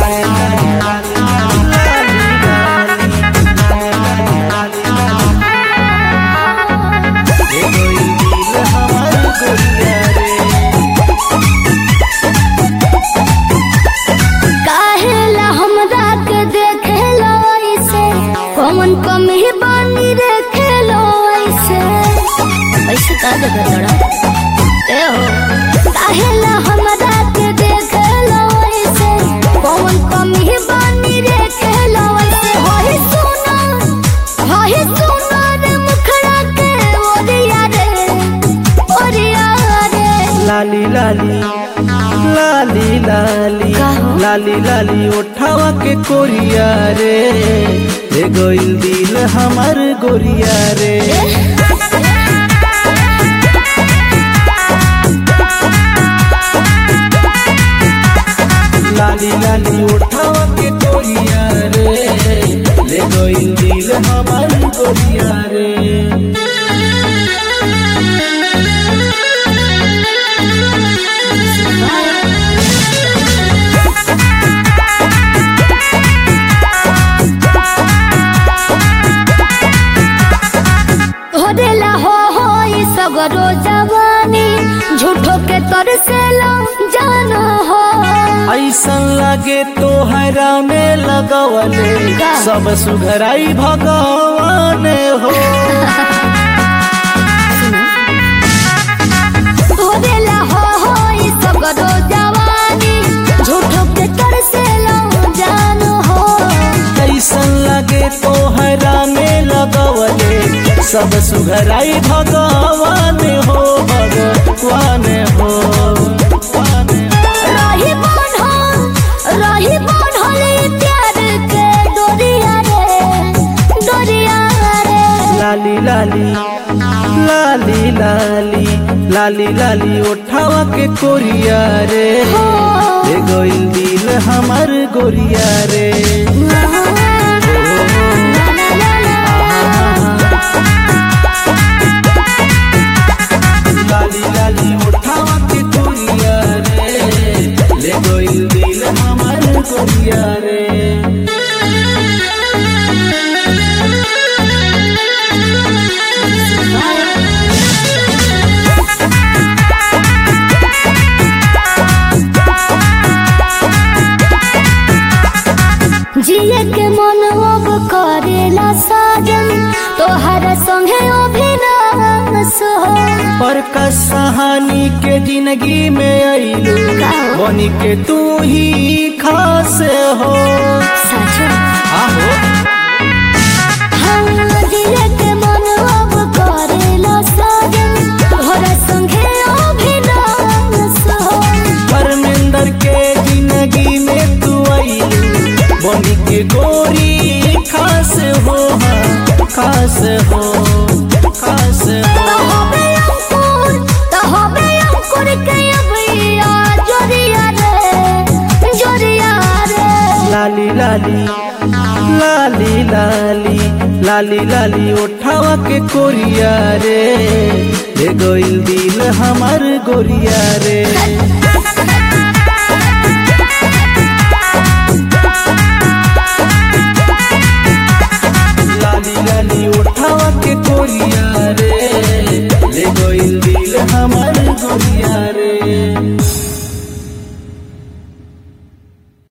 काहेला हमरा के देखेलो ऐसे कौन कमी बानी देखेलो ऐसे ऐसे का देखे तोरा ए हो काहेला हमरा के देखेलो ऐसे कौन कमी बानी देखेलो ऐसे होई सुना होई सुना रे मुखड़ा के ओरिया रे ओरिया रे लाली लाली लाली लाली का हो? लाली लाली उठावा के कोरिया रे ले गोइल दिल हमर गोरिया रे लाली लाली उठावा के कोरिया रे ले गोइल दिल हमर गोरिया रे होदेला हो हो ई सगरो जवानी झूठो के तरसेला जानो हो ऐसन लगे तो हैरा में लगवले का? सब सुघराई भगवान हो होदेला हो हो ई सगरो जवानी झूठो के तरसेला जानो हो ऐसन लगे तो हैरा में लगवले सब सुघराई भगवान हो भगवान हो भगवान हो। रही बन हो रही बन होली प्यार के डोरिया रे डोरिया रे लाली लाली लाली लाली लाली लाली उठावा के कोरिया रे हो ले गोइल दिल हमर गोरिया रे ला ला ला लाली लाली उठावा के कोरिया रे ले गोइल दिल हमर गोरिया रे जिए के मन अब करेला साजन तोहर संगे अभिनाश हो पर कहानी के जिंदगी में आइलू का हो? बनी के तू ही खास हो साजन आहो हाँ जिए के मन अब करेला साजन तोहर संगे अभिनाश हो परमेंद्र के जिंदगी में तू आइलू बनी के गोरी खास हो हाँ, खास हो खास हो तो होबे अंकुर तो होबे अंकुर के अबिया जोरिया रे जोरिया रे लाली लाली लाली लाली लाली लाली उठावा के कोरिया रे ले गोइल दिल हमर गोरिया रे लाली लाली उठावा के कोरिया रे ले गोइल दिल हमर गोरिया रे